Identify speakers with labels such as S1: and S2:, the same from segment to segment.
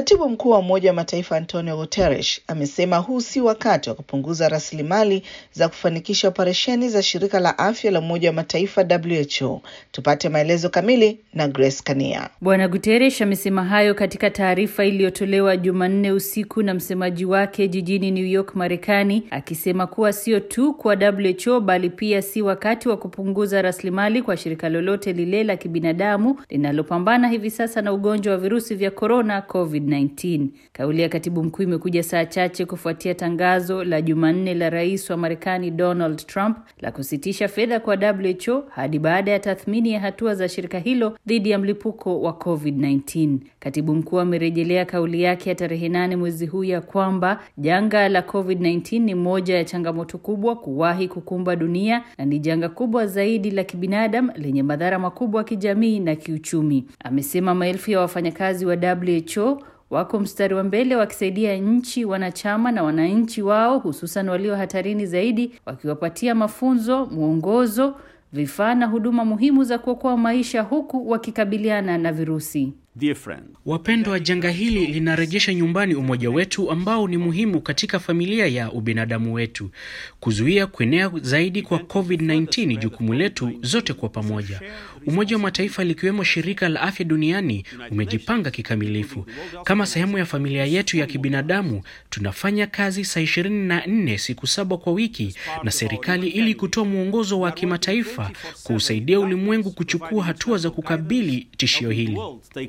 S1: Katibu mkuu wa Umoja wa Mataifa Antonio Guterres amesema huu si wakati wa kupunguza rasilimali za kufanikisha operesheni za shirika la afya la Umoja wa Mataifa WHO. Tupate maelezo kamili na Grace Kania.
S2: Bwana Guterres amesema hayo katika taarifa iliyotolewa Jumanne usiku na msemaji wake jijini New York, Marekani, akisema kuwa sio tu kwa WHO bali pia si wakati wa kupunguza rasilimali kwa shirika lolote lile la kibinadamu linalopambana hivi sasa na ugonjwa wa virusi vya korona COVID-19. Kauli ya katibu mkuu imekuja saa chache kufuatia tangazo la Jumanne la rais wa Marekani Donald Trump la kusitisha fedha kwa WHO hadi baada ya tathmini ya hatua za shirika hilo dhidi ya mlipuko wa COVID-19. Katibu mkuu amerejelea kauli yake ya tarehe nane mwezi huu ya kwamba janga la COVID-19 ni moja ya changamoto kubwa kuwahi kukumba dunia na ni janga kubwa zaidi la kibinadamu lenye madhara makubwa kijamii na kiuchumi. Amesema maelfu ya wafanyakazi wa WHO wako mstari wa mbele wakisaidia nchi wanachama na wananchi wao, hususan walio hatarini zaidi, wakiwapatia mafunzo, mwongozo, vifaa na huduma muhimu za kuokoa maisha huku wakikabiliana na virusi.
S3: Wapendwa, janga hili linarejesha nyumbani umoja wetu ambao ni muhimu katika familia ya ubinadamu wetu. Kuzuia kuenea zaidi kwa COVID-19 jukumu letu zote kwa pamoja. Umoja wa Mataifa likiwemo Shirika la Afya Duniani umejipanga kikamilifu. Kama sehemu ya familia yetu ya kibinadamu, tunafanya kazi saa 24 siku saba kwa wiki na serikali ili kutoa mwongozo wa kimataifa kuusaidia ulimwengu kuchukua hatua za kukabili tishio hili.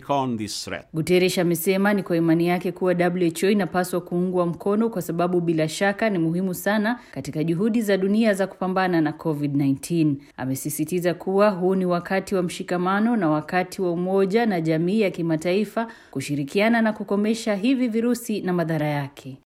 S2: Guterres amesema ni kwa imani yake kuwa WHO inapaswa kuungwa mkono kwa sababu bila shaka ni muhimu sana katika juhudi za dunia za kupambana na COVID-19. Amesisitiza kuwa huu ni wakati wa mshikamano na wakati wa umoja na jamii ya kimataifa kushirikiana na kukomesha hivi virusi na madhara yake.